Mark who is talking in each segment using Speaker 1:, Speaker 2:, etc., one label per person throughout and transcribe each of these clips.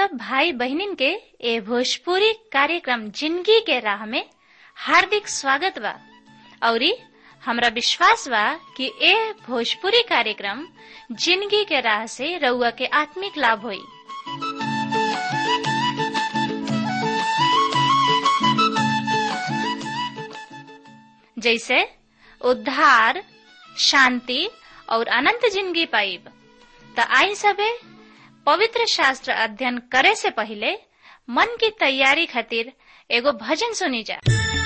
Speaker 1: सब भाई बहनिन के ए भोजपुरी कार्यक्रम जिंदगी के राह में हार्दिक स्वागत बा औरी हमरा विश्वास बा कि ए भोजपुरी कार्यक्रम जिंदगी के राह से रउआ के आत्मिक लाभ होई जैसे उद्धार शांति और अनंत जिंदगी पाइब त आई सबे पवित्र शास्त्र अध्ययन करे से पहले मन की तैयारी खातिर एगो भजन सुनी जा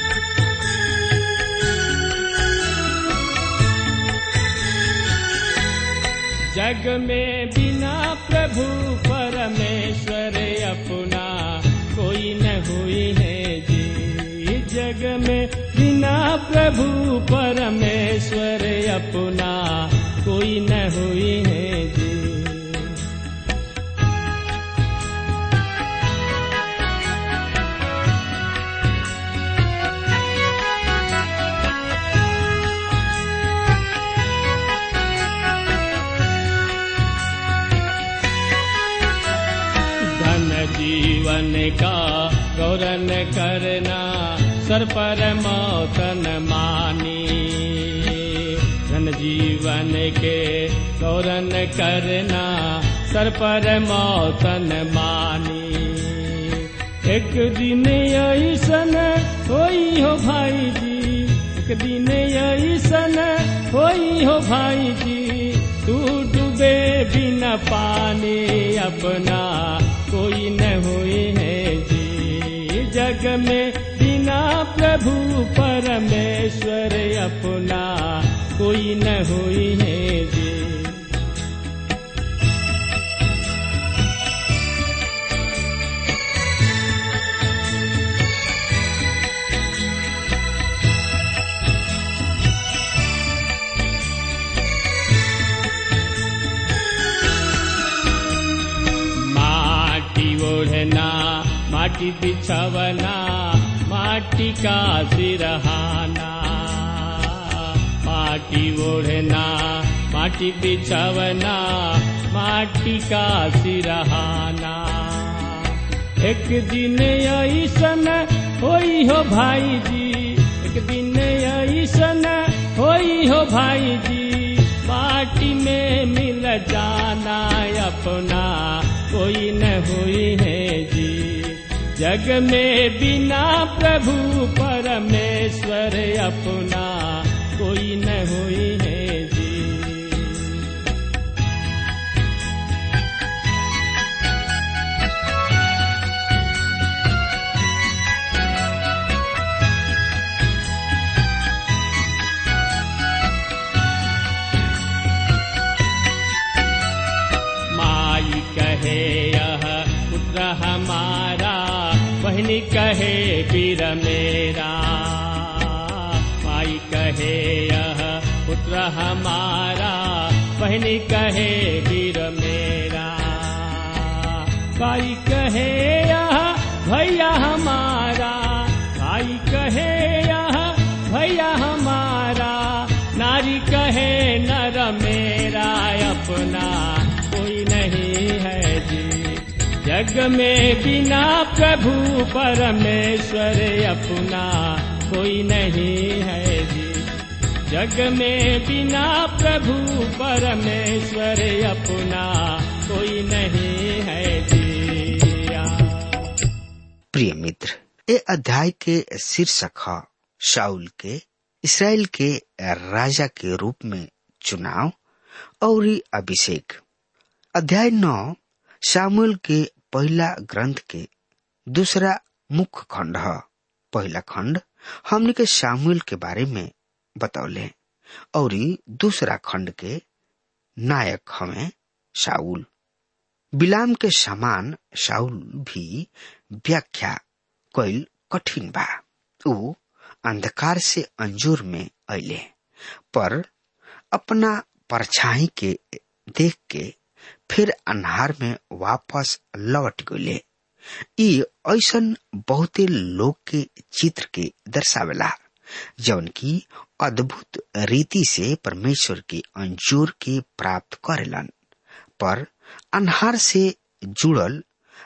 Speaker 2: जग में बिना प्रभु परमेश्वर अपना कोई न हुई है जी जग में बिना प्रभु परमेश्वर अपना कोई न हुई है जी धन जीवन का गौरन करना सर पर मौतन मानी धन जीवन के गौरन करना सर पर मौतन मानी एक दिन ऐसन होई हो भाई जी एक दिन ऐसन होई हो भाई जी तू डूबे बिना पानी अपना कोई न हुई है जी जग में बिना प्रभु परमेश्वर अपना कोई न हुई है जी माटी ओढ़ना माटी बिछवना माटी का सिरहाना माटी ओढ़ना माटी बिछवना माटी का सिरहाना एक दिन ऐसन होई हो भाई जी एक दिन ऐसन होई हो भाई जी माटी में मिल जाना अपना कोई न हुई है जी जग में बिना प्रभु परमेश्वर अपना कोई न हुई है जी माई कहे यह पुत्र हमारा बहनी कहे वीर मेरा माई कहे यह पुत्र हमारा बहनी कहे वीर मेरा भाई कहे यह भैया हमारा भाई कहे यह भैया हमारा नारी कहे नर मेरा अपना कोई नहीं है जी जग में बिना प्रभु परमेश्वर अपना कोई नहीं है जी जग में बिना प्रभु परमेश्वर अपना कोई नहीं है जी
Speaker 3: प्रिय मित्र ए अध्याय के शीर्षक है शाउल के इसराइल के राजा के रूप में चुनाव और अभिषेक अध्याय नौ सामुएल के पहला ग्रंथ के दूसरा मुख्य खंड है पहला खंड हमने के सामुएल के बारे में बतौले और दूसरा खंड के नायक हमें शाउल बिलाम के समान शाउल भी व्याख्या कैल कठिन बा ऊ अंधकार से अंजूर में अले पर अपना परछाई के देख के फिर अन्हार में वापस लौट गए ई ऐसन बहुते लोग के चित्र के दर्शावेला जौन की अद्भुत रीति से परमेश्वर के अंजूर के प्राप्त करेलन पर अन्हार से जुड़ल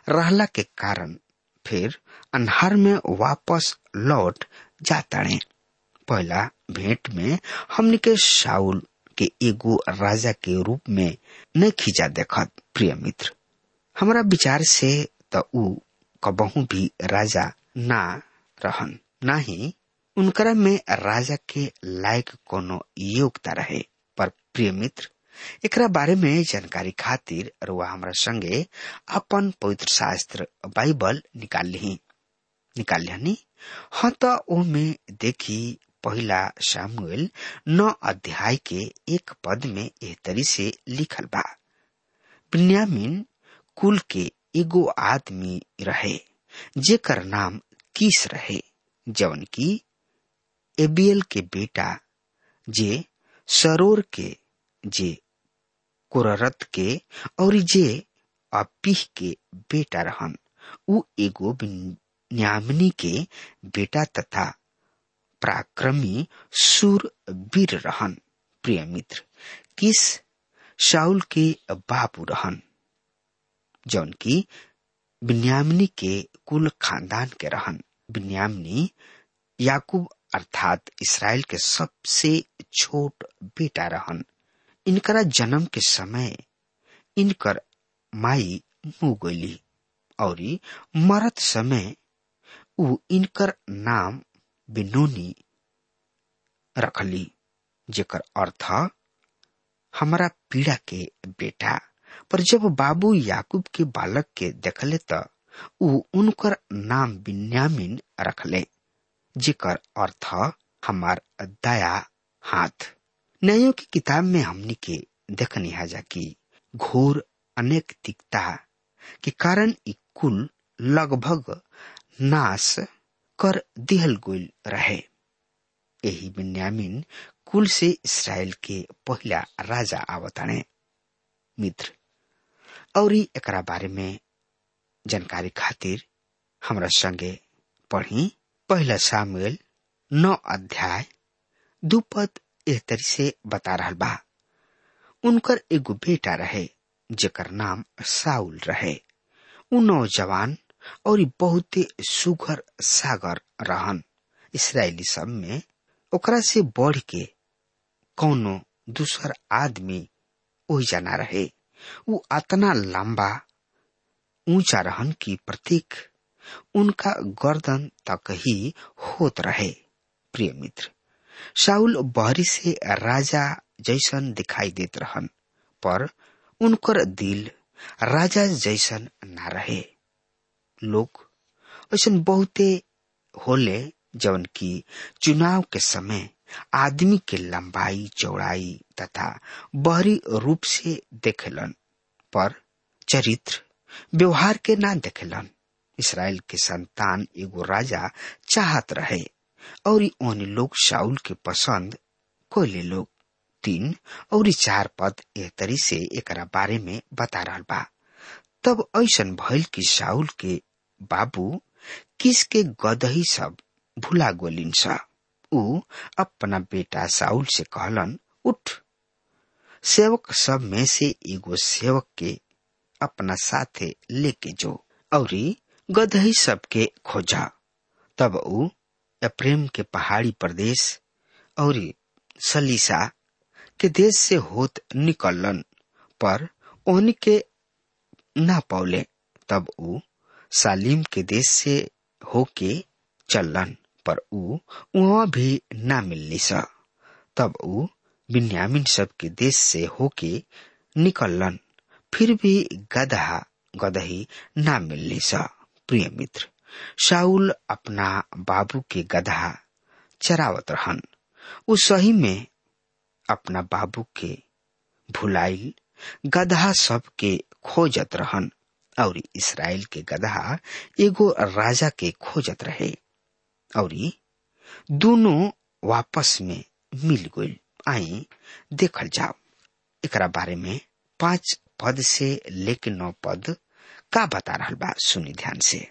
Speaker 3: रहला के कारण फिर अन्हार में वापस लौट जाताड़े पहला भेंट में हमने के शाउल के एगो राजा के रूप में न खींचा देखत प्रिय मित्र हमारा विचार से त ऊ कबहू भी राजा ना रहन ना ही उनकरा में राजा के लायक कोनो योग्यता रहे पर प्रिय मित्र एकरा बारे में जानकारी खातिर रुआ हमरा संगे अपन पवित्र शास्त्र बाइबल निकाल ली निकाल लिहनी हाँ तो ओ में देखी पहला सामुएल नौ अध्याय के एक पद में एह तरी से लिखल बा बिन्यामिन कुल के एगो आदमी रहे जेकर नाम किस रहे जवन की एबियल के बेटा जे सरोर के जे कुररत के और जे अपीह के बेटा रहन उ एगो बिन्यामिनी के बेटा तथा पराक्रमी सूर वीर रहन प्रिय मित्र किस शाउल के बाबू रहन जौन की बिन्यामिनी के कुल खानदान के रहन बिन्यामिनी याकूब अर्थात इसराइल के सबसे छोट बेटा रहन इनकरा जन्म के समय इनकर माई मुँह गईली और मरत समय उ इनकर नाम बिनोनी रखली जेकर अर्थ हमारा पीड़ा के बेटा पर जब बाबू याकूब के बालक के देखले त उ उनकर नाम बिन्यामिन रखले जेकर अर्थ हमार दया हाथ न्यायों की किताब में हमनी के देखनी हाजा की घोर अनैतिकता के कारण ई कुल लगभग नाश कर दिहल गोल रहे यही बिन्यामिन कुल से इसराइल के पहला राजा आवताने मित्र और एकरा बारे में जानकारी खातिर हमरा संगे पढ़ी पहला सामुएल नौ अध्याय दू पद एह तरी से बता रहा बा उनकर एगो बेटा रहे जेकर नाम साउल रहे उ नौजवान और बहुते सुघर सागर रहन इसराइली सब में ओकरा से बढ़ के कौनो दूसर आदमी ओही जाना रहे उ अतना लंबा ऊंचा रहन कि प्रतीक उनका गर्दन तक ही होत रहे प्रिय मित्र शाउल बहरी से राजा जैसन दिखाई देत रहन पर उनकर दिल राजा जैसन ना रहे लोग ऐसा बहुते होले जवन की चुनाव के समय आदमी के लंबाई चौड़ाई तथा बहरी रूप से देखेलन पर चरित्र व्यवहार के ना देखेलन इसराइल के संतान एगो राजा चाहत रहे और ओन लोग शाउल के पसंद कोयले लोग तीन और चार पद एह तरी से एकरा बारे में बता रहा बा तब ऐसन भइल कि शाउल के बाबू किस के गदही सब भुला गोलिन सा उ अपना बेटा साउल से कहलन उठ सेवक सब में से एगो सेवक के अपना साथे लेके जो और गदही सबके खोजा तब उ प्रेम के पहाड़ी प्रदेश और सलीसा के देश से होत निकलन पर उनके ना पौले तब उ सालिम के देश से होके चलन पर उ वहां भी ना मिलनी सा तब उ बिन्यामिन सब के देश से होके निकलन फिर भी गदहा गदही ना मिलनी सा प्रिय मित्र शाउल अपना बाबू के गधा चरावत रहन उ सही में अपना बाबू के भुलाइल गधा सब के खोजत रहन और इसराइल के गधा एगो राजा के खोजत रहे और दोनों वापस में मिल गई आई देखल जाओ एकरा बारे में पांच पद से लेके नौ पद का बता रहा बा सुनी ध्यान से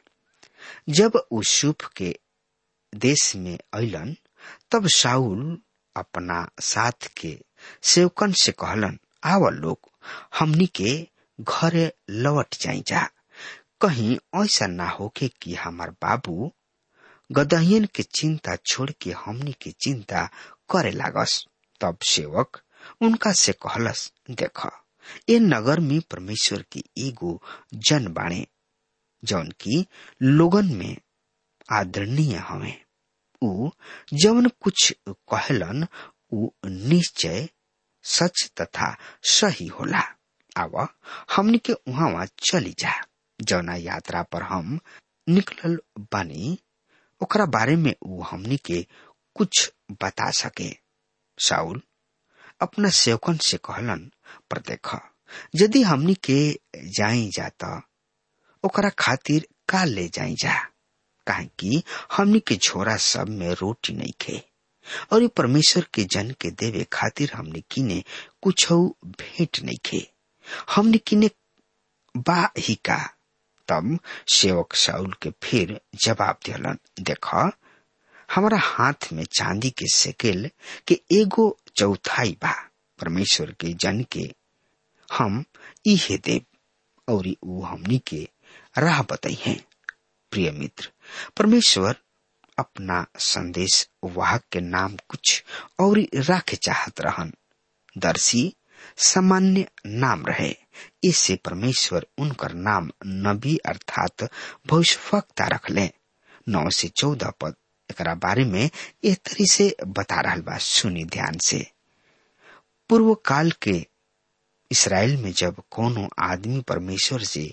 Speaker 3: जब यूसुफ के देश में अलन तब शाउल अपना साथ के सेवकन से कहलन आव लोग हमनी के घरे लौट जाई जा कहीं ऐसा ना होके कि हमार बाबू गदहियन के चिंता छोड़ के हमनी के चिंता करे लागस तब सेवक उनका से कहलस देख ए नगर में परमेश्वर के एगो जन बाणे जौन की लोगन में आदरणीय हवे उ जवन कुछ कहलन उ निश्चय सच तथा सही होला अब हमनी के उहाँ चली जा जौना यात्रा पर हम निकलल बानी ओकरा बारे में उ हमनी के कुछ बता सके साउल अपना सेवकन से कहलन पर देख यदि हमनी के जाई जाता ओकरा खातिर का ले जाई जा काहे कि हमनी के झोरा सब में रोटी नहीं खे और परमेश्वर के जन के देवे खातिर हमने किने कुछ भेंट नहीं खे हमने किने बा ही का तब सेवक साउल के फिर जवाब दिलन देख हमारा हाथ में चांदी के सेकेल के एगो चौथाई बा परमेश्वर के जन के हम इहे देव और ऊ हमनी के राह बताई है प्रिय मित्र परमेश्वर अपना संदेश वाहक के नाम कुछ और राखे चाहत रहन दर्शी सामान्य नाम रहे इससे परमेश्वर उनकर नाम नबी अर्थात भविष्यवक्ता रख ले नौ से चौदह पद एक बारे में एक तरी से बता रहा बा सुनी ध्यान से पूर्व काल के इसराइल में जब कोनो आदमी परमेश्वर से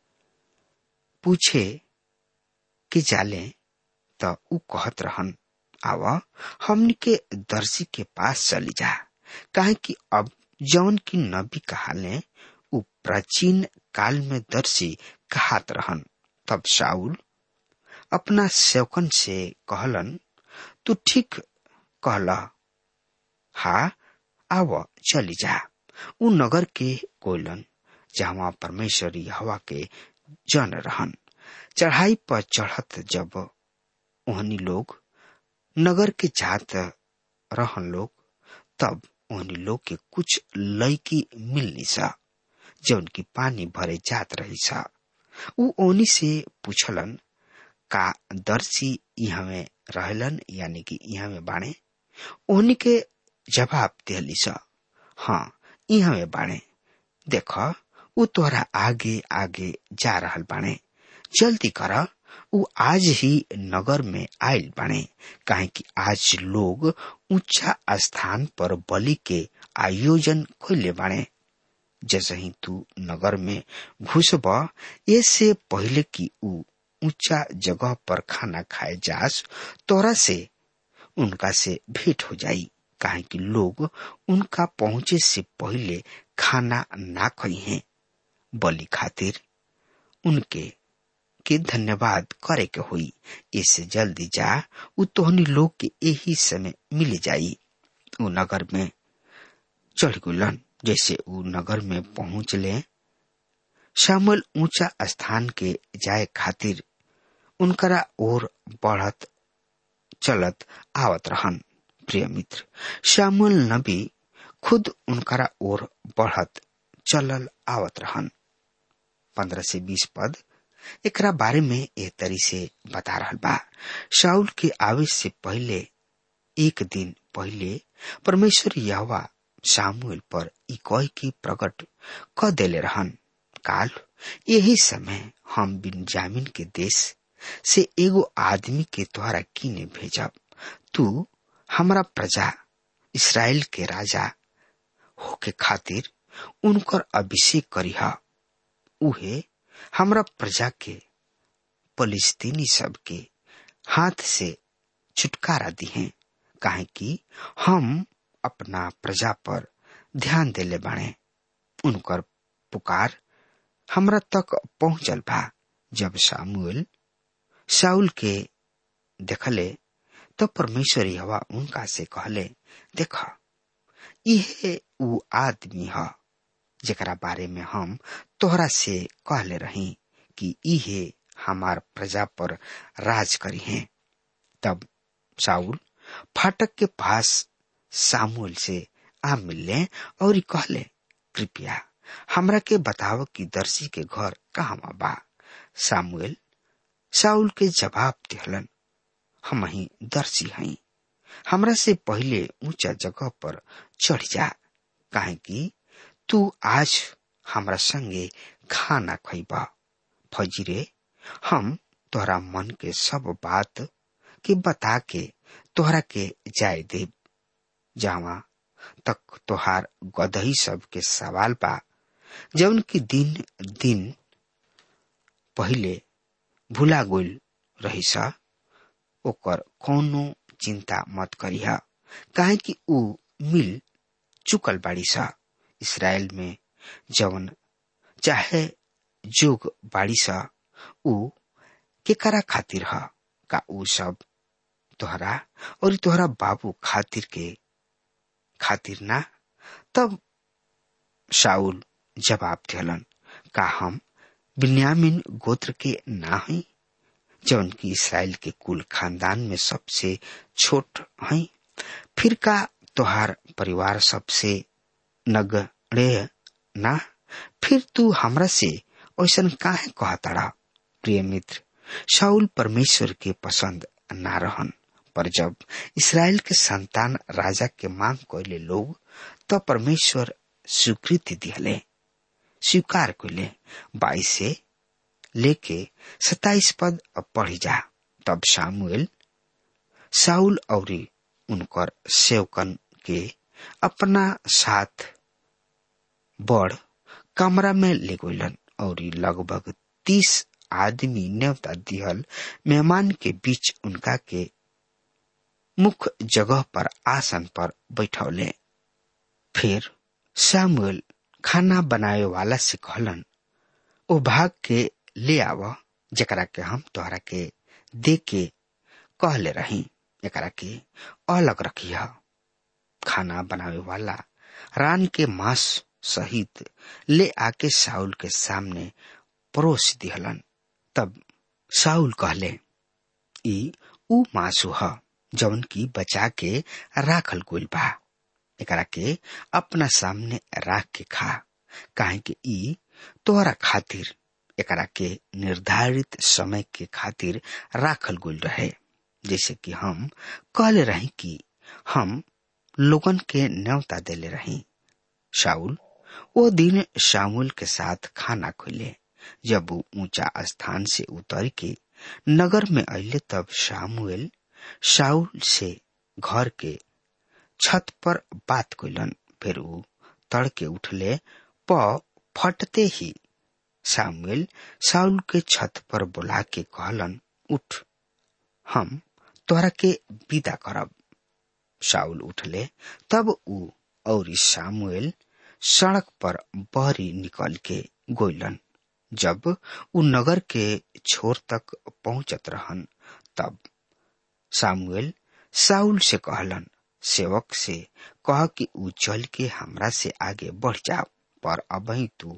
Speaker 3: पूछे कि जाले त उ कहत रहन आव हमनी के दर्शी के पास चली जा काहे कि अब जौन की नबी कहाले उ प्राचीन काल में दर्शी कहात रहन तब शाउल अपना सेवकन से कहलन तू ठीक कहला हा आव चली जा उ नगर के कोयलन जहाँ परमेश्वरी हवा के जन रहन चढ़ाई पर चढ़त जब ओहनी लोग नगर के जात रहन लोग तब ओहनी लोग के कुछ लड़की मिलनी सा जौन की पानी भरे जात रही सा उ ओनी से पूछलन का दर्शी यहाँ में रहलन यानी कि यहाँ में बाणे ओहनी के जवाब दिली सा हाँ यहाँ में बाणे देख उ तोहरा आगे आगे जा रहल बाणे जल्दी कर उ आज ही नगर में आयल बाणे काहे कि आज लोग ऊंचा स्थान पर बलि के आयोजन खोले बाणे जैसे ही तू नगर में घुसब इससे पहले कि उ ऊंचा जगह पर खाना खाए जास तोरा से उनका से भेंट हो जाई काहे कि लोग उनका पहुंचे से पहले खाना ना खई हैं बलि खातिर उनके के धन्यवाद करे के हुई इससे जल्दी जा उ तोहनी लोग के यही समय मिल जाई उ नगर में चढ़ गुलन जैसे उ नगर में पहुंच ले शामल ऊंचा स्थान के जाए खातिर उनकरा ओर बढ़त चलत आवत रहन प्रिय मित्र श्यामल नबी खुद उनकरा ओर बढ़त चलल आवत रहन पंद्रह से बीस पद एकरा बारे में ए तरी से बता रहा बा शाउल के आवे से पहले एक दिन पहले परमेश्वर यहवा सामुएल पर इकोई की प्रकट क देले रहन काल यही समय हम बिनजामिन के देश से एगो आदमी के द्वारा किने भेजब तू हमारा प्रजा इसराइल के राजा होके खातिर उनकर अभिषेक करीह उहे हमरा प्रजा के फलिस्तीनी सब के हाथ से छुटकारा दिहे काहे कि हम अपना प्रजा पर ध्यान देले बाणे उनकर पुकार हमरा तक पहुंचल बा जब सामुएल साउल के देखले तो परमेश्वर हवा उनका से कहले देख इहे उ आदमी ह जेकरा बारे में हम तोहरा से कहले रही कि इहे हमार प्रजा पर राज करी है तब साउल फाटक के पास सामुएल से आ मिलले और कहले कृपया हमरा के बताव कि दर्शी के घर कहाँ बा सामुएल साउल के जवाब दिहलन हम ही दर्शी हई हमरा से पहले ऊंचा जगह पर चढ़ जा काहे कि तू आज हमरा संगे खाना खैबा फजीरे हम तोहरा मन के सब बात के बता के तोहरा के जाय देव जावा तक तोहार गदही सब के सवाल बा जौन की दिन दिन पहिले भुला गोल रही सा ओकर कोनो चिंता मत करिहा काहे कि ऊ मिल चुकल बाड़ी सा इसराइल में जवन चाहे जोग बाड़ी सा ऊ केकरा खातिर ह का ऊ सब तोहरा और तोहरा बाबू खातिर के खातिर ना तब शाउल जवाब दिलन का हम बिन्यामिन गोत्र के ना हई जौन की इसराइल के कुल खानदान में सबसे छोट हई फिर का तोहार परिवार सबसे नगड़े ना फिर तू हमरा से ऐसा काहे कहताड़ा प्रिय मित्र शाउल परमेश्वर के पसंद ना रहन पर जब इसराइल के संतान राजा के मांग कैले लोग तो परमेश्वर स्वीकृति दिहले स्वीकार कैले बाईस से लेके सताइस पद पढ़ी जा तब सामुएल साउल और उनकर सेवकन के अपना साथ बड़ कमरा में ले गईलन और लगभग तीस आदमी न्योता दिहल मेहमान के बीच उनका के मुख्य जगह पर आसन पर बैठौले फिर सामुएल खाना बनाए वाला से कहलन ओ भाग के ले आव जकरा के हम तोहरा के दे के कहले रही एकरा के अलग रखिया खाना बनावे वाला रान के मांस सहित ले आके साउल के सामने परोस दिहलन तब साउल कहले ई ऊ मासु ह जौन की बचा के राखल गोल बा एकरा के अपना सामने राख के खा काहे कि ई तोहरा खातिर एकरा के निर्धारित समय के खातिर राखल गोल रहे जैसे कि हम कहले रही कि हम लोगन के न्योता देले रही शाउल वो दिन शामुल के साथ खाना खोले जब वो ऊंचा स्थान से उतर के नगर में अले तब शामुएल शाउल से घर के छत पर बात कैलन फिर वो तड़के उठले प फटते ही सामुएल साउल के छत पर बुला के कहलन उठ हम तोरा के विदा करब शाउल उठले तब ऊ और सामुएल सड़क पर बहरी निकल के गोइलन जब ऊ नगर के छोर तक पहुंचत रहन तब सामुएल साउल से कहलन सेवक से कह कि ऊ चल के हमरा से आगे बढ़ जाओ पर अबही तू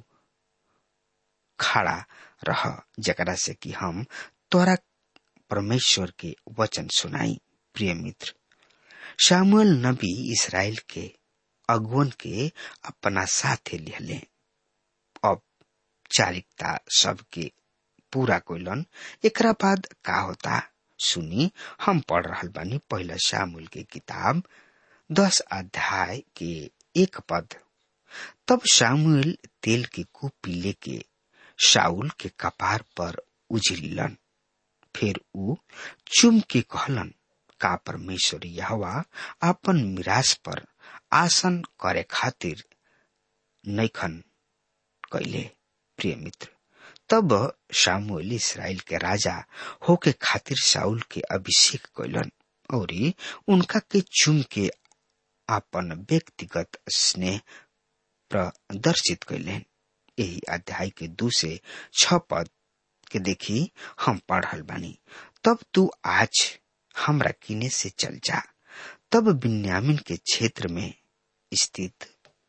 Speaker 3: खड़ा रह जकरा से कि हम तोरा परमेश्वर के वचन सुनाई प्रिय मित्र सामुएल नबी इसराइल के अगुवन के अपना साथे लिहले अब चारिकता सबके पूरा कोइलन एकरा बाद का होता सुनी हम पढ़ रहल बानी पहला शामुल के किताब दस अध्याय के एक पद तब शामुएल तेल के कुपी लेके शाउल के कपार पर उजरिलन फिर ऊ चुम के कहलन का परमेश्वर यहवा अपन मिरास पर आसन करे खातिर नैखन कैले प्रिय मित्र तब शामुएल इसराइल के राजा होके खातिर साउल के अभिषेक कैलन और उनका के चुम के अपन व्यक्तिगत स्नेह प्रदर्शित कैलन यही अध्याय के दू से छ पद के देखी हम पढ़ल बानी तब तू आज हमरा किने से चल जा तब बिन्यामिन के क्षेत्र में स्थित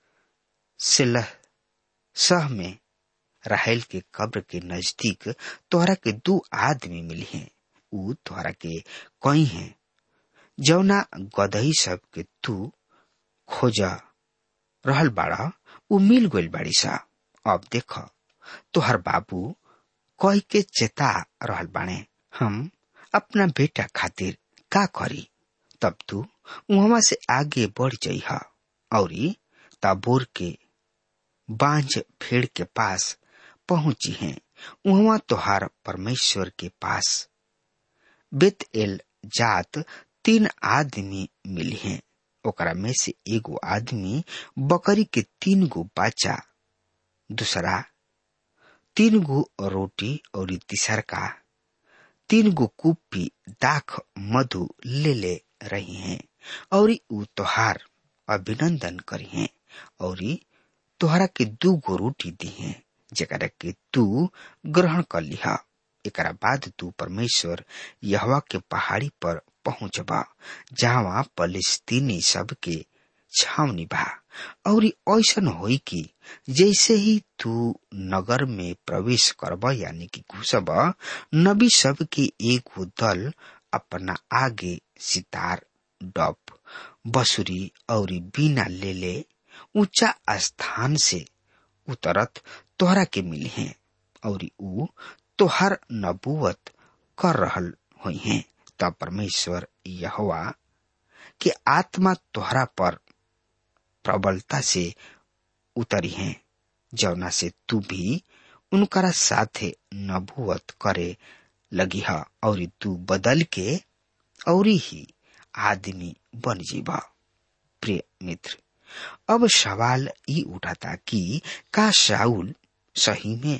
Speaker 3: सिलह सह में राहेल के कब्र के नजदीक तोहरा के दो आदमी मिली हैं ऊ तोहरा के कई हैं जौना गदही सब के तू खोजा रहल बाड़ा ऊ मिल गइल बाड़ी सा अब देख तोहर बाबू कह के चेता रहल बाणे हम अपना बेटा खातिर का करी तब तू वहां से आगे बढ़ जाइह और ताबोर के बांझ फेड़ के पास पहुंची हैं वहां तोहार परमेश्वर के पास बेत एल जात तीन आदमी मिली हैं ओकरा में से एगो आदमी बकरी के तीन गो बच्चा दूसरा तीन गो रोटी और तीसर का तीन गो कुप्पी दाख मधु ले ले रही हैं और ऊ तोहार अभिनंदन करी हैं और तोहरा के दू गो रोटी दी हैं जरा के तू ग्रहण कर लिहा एकरा बाद तू परमेश्वर यहवा के पहाड़ी पर पहुंचबा जहाँ फलस्तीनी सब के छावनी बा और ऐसन होई कि जैसे ही तू नगर में प्रवेश करब यानी कि घुसब नबी सब के एक दल अपना आगे सितार डप बसुरी और बीना ले ले ऊंचा स्थान से उतरत तोहरा के मिली हैं और ऊ तोहर नबूवत कर रहल हुई हैं तब परमेश्वर यहोवा के आत्मा तोहरा पर प्रबलता से उतरी हैं जौना से तू भी उनकरा साथे नबूवत करे लगी है और तू बदल के और ही आदमी बन जीवा प्रिय मित्र अब सवाल ई उठाता कि का शाउल सही में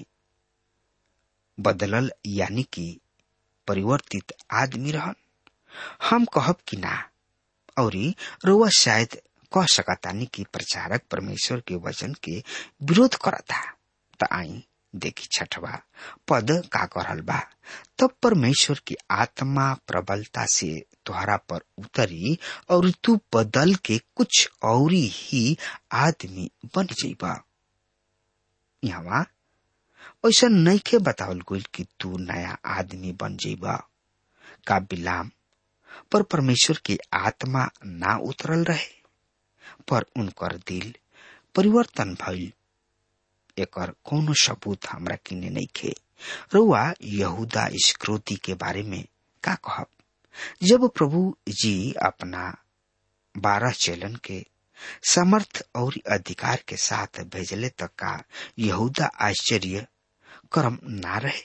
Speaker 3: बदलल यानी कि परिवर्तित आदमी रहन हम कहब कि ना और रोआ शायद कह सकतानी कि प्रचारक परमेश्वर के वचन के विरोध करता त आई देखी छठवा पद का करल बा तब परमेश्वर की आत्मा प्रबलता से तुहरा पर उतरी और तू बदल के कुछ और ही आदमी बन जाइबा यहाँ ऐसा नहीं के बतावल गई कि तू नया आदमी बन जाइबा का बिलाम पर परमेश्वर की आत्मा ना उतरल रहे पर उनकर दिल परिवर्तन भइल एकर कोनो सबूत हमरा किने नहीं खे रुआ यहूदा स्क्रोती के बारे में का कहब जब प्रभु जी अपना बारह चेलन के समर्थ और अधिकार के साथ भेजले तक का यहूदा आश्चर्य कर्म ना रहे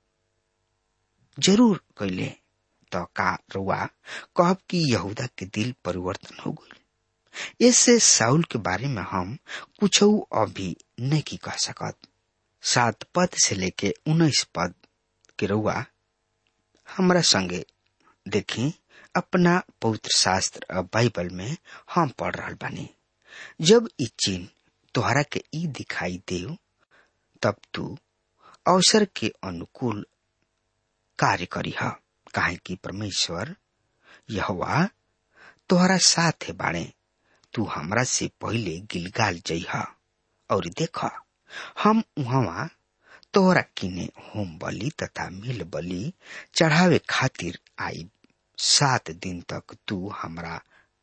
Speaker 3: जरूर कैले तो का रुआ कहब कि यहूदा के दिल परिवर्तन हो गई इससे साउल के बारे में हम कुछ अभी नहीं कह सकत सात पद से लेके उन्नीस पद के रुआ हमरा संगे देखी अपना पवित्र शास्त्र बाइबल में हम पढ़ रहा बानी जब ई चिन्ह तोहरा के ई दिखाई देव तब तू अवसर के अनुकूल कार्य करी है काहे कि परमेश्वर यहवा तोहरा साथ है बाणे तू हमरा से पहले गिलगाल जइहा और देख हम वहां तोहरा किने होम बलि तथा मिल बलि चढ़ावे खातिर आई सात दिन तक तू हमरा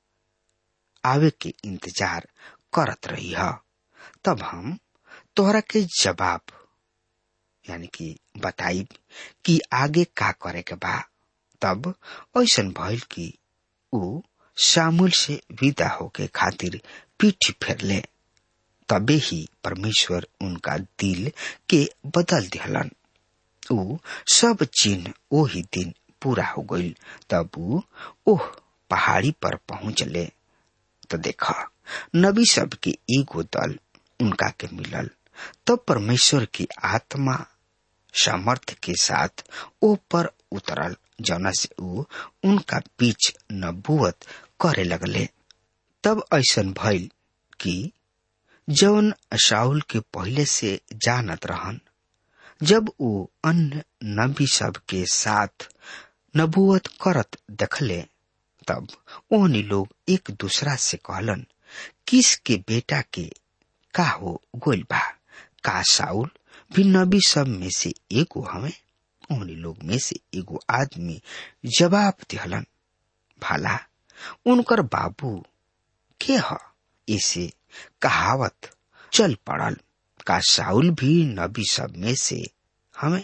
Speaker 3: आवे के इंतजार करत रही है तब हम तोहरा के जवाब यानी कि बताई कि आगे का करे के बा तब ऐसा भइल कि ऊ शामुल से विदा होके खातिर पीठ फेर ले तबे ही परमेश्वर उनका दिल के बदल दिहलन ऊ सब चिन्ह ओही दिन पूरा हो गईल तब ऊ ओह पहाड़ी पर पहुंचले तो देखा नबी सब के एगो दल उनका के मिलल तब परमेश्वर की आत्मा सामर्थ्य के साथ ओ पर उतरल जौना से ऊ उनका बीच नबूवत करे लगले तब ऐसा भइल कि जौन शाउल के पहले से जानत रहन जब वो अन्य नबी सब के साथ नबूवत करत देखले तब ओहनी लोग एक दूसरा से कहलन किस के बेटा के का हो गोल बा का साउल भी नबी सब में से एगो हमें ओहनी लोग में से एगो आदमी जवाब दिहलन भाला उनकर बाबू के ह इसे कहावत चल पड़ल का साउल भी नबी सब में से हमें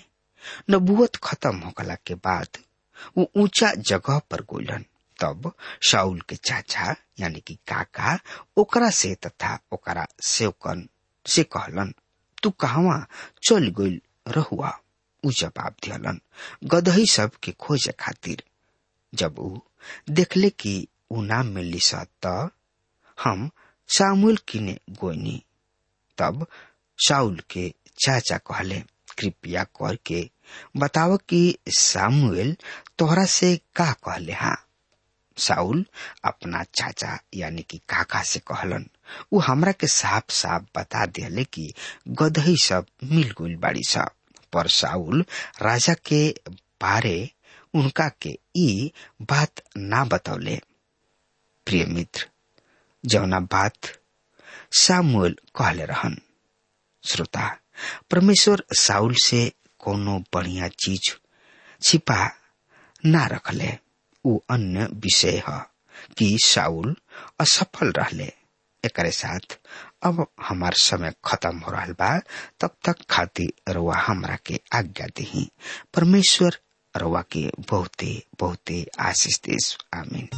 Speaker 3: नबुवत खत्म होखला के बाद वो ऊंचा जगह पर गोलन तब शाउल के चाचा यानी कि काका ओकरा से तथा ओकरा सेवकन से कहलन तू कहवा चल गइल रहुआ उ जवाब दियलन गदही सब के खोजे खातिर जब ऊ देखले कि ऊ ना मिली स त हम सामुएल किने गोइनी तब शाउल के चाचा कहले कृपया करके बताव कि सामुएल तोहरा से का कहले हा साउल अपना चाचा यानी कि काका से कहलन ऊ हमरा के साफ साफ बता दिले कि गदही सब मिल गइल बाड़ी सब पर साउल राजा के बारे उनका के ई बात ना बतौले प्रिय मित्र जौना बात सामुएल कहले रहन श्रोता परमेश्वर साउल से कोनो बढ़िया चीज छिपा ना रखले ऊ अन्य विषय है कि साउल असफल रहले एकरे साथ अब हमार समय खत्म हो रहा बा तब तक खातिर रुआ हमरा के आज्ञा दही परमेश्वर रुआ के बहुते बहुते आशीष देश आमीन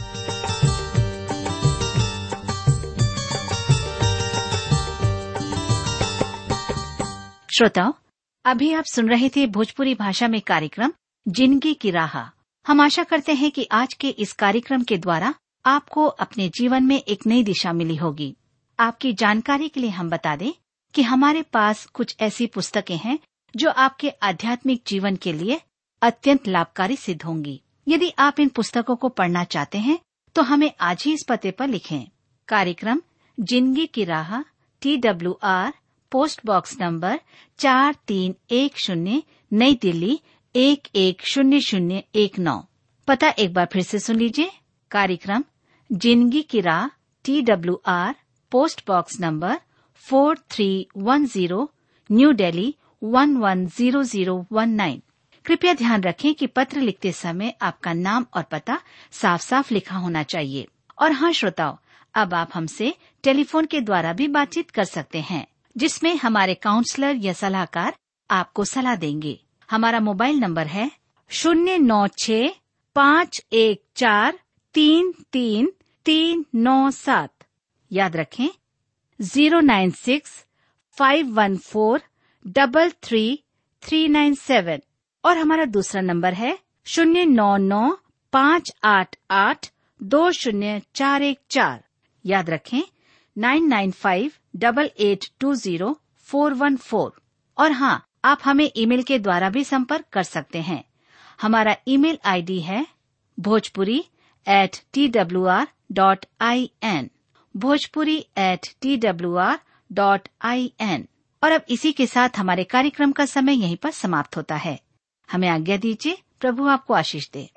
Speaker 4: श्रोताओं अभी आप सुन रहे थे भोजपुरी भाषा में कार्यक्रम जिंदगी की राह हम आशा करते हैं कि आज के इस कार्यक्रम के द्वारा आपको अपने जीवन में एक नई दिशा मिली होगी आपकी जानकारी के लिए हम बता दें कि हमारे पास कुछ ऐसी पुस्तकें हैं जो आपके आध्यात्मिक जीवन के लिए अत्यंत लाभकारी सिद्ध होंगी यदि आप इन पुस्तकों को पढ़ना चाहते हैं तो हमें आज ही इस पते पर लिखें कार्यक्रम जिंदगी की राह T W R post box number चार तीन एक शून्य नई दिल्ली एक एक शून्य शून्य एक नौ पता एक बार फिर से सुन लीजिए कार्यक्रम जिंदगी की राह T W R post box number four three one zero New Delhi one one zero zero one nine कृपया ध्यान रखें कि पत्र लिखते समय आपका नाम और पता साफ साफ लिखा होना चाहिए और हाँ श्रोताओं अब आप हमसे टेलीफोन के द्वारा भी बातचीत कर सकते हैं जिसमें हमारे काउंसलर या सलाहकार आपको सलाह देंगे हमारा मोबाइल नंबर है शून्य नौ छ पाँच एक चार तीन तीन तीन नौ सात याद रखें zero nine six five one four double three three nine seven और हमारा दूसरा नंबर है शून्य नौ नौ पाँच आठ आठ दो शून्य चार एक चार याद रखें nine nine five double eight two zero four one four और हाँ आप हमें ईमेल के द्वारा भी संपर्क कर सकते हैं हमारा ईमेल आईडी है Bhojpuri at T W R dot I N Bhojpuri at T W R dot I N और अब इसी के साथ हमारे कार्यक्रम का समय यहीं पर समाप्त होता है हमें आज्ञा दीजिए प्रभु आपको आशीष दे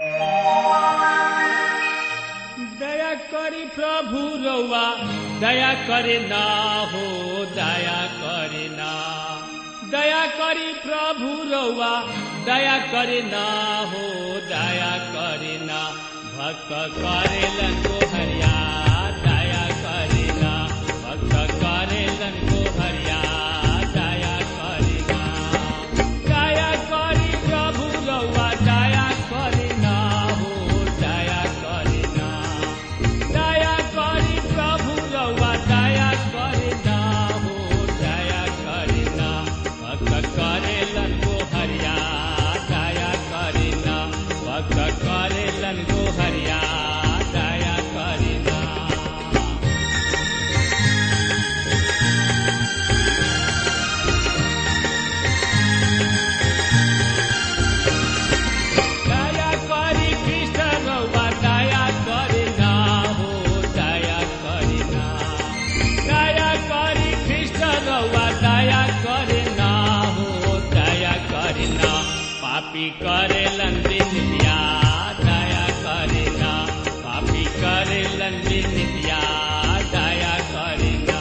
Speaker 2: दया करी प्रभु रउआ दया करे ना हो दया करे ना दया करी प्रभु रउआ दया करे ना हो दया करे ना भक्त करेलन को हरिया दया करे ना भक्त करेलन को हरिया दया करे ना दया करी प्रभु रउआ दया करे ना हो दया करे ना दया करी प्रभु रउआ दया करे ना हो दया करे ना भक्त करेलन को हरिया दया करे ना भक्त करेलन को हरिया दया करे ना दया करी कृष्ण रउआ दया करे ना हो दया करे ना दया करी कृष्ण रउआ दया करे ना हो दया करे ना पापी करे लंदिन दिया दया करे ना पापी करे लंदिन दिया दया करे ना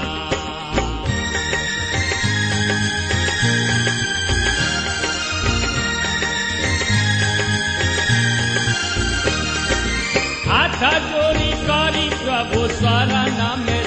Speaker 2: हाथ जोड़ी करी प्रभु शरण में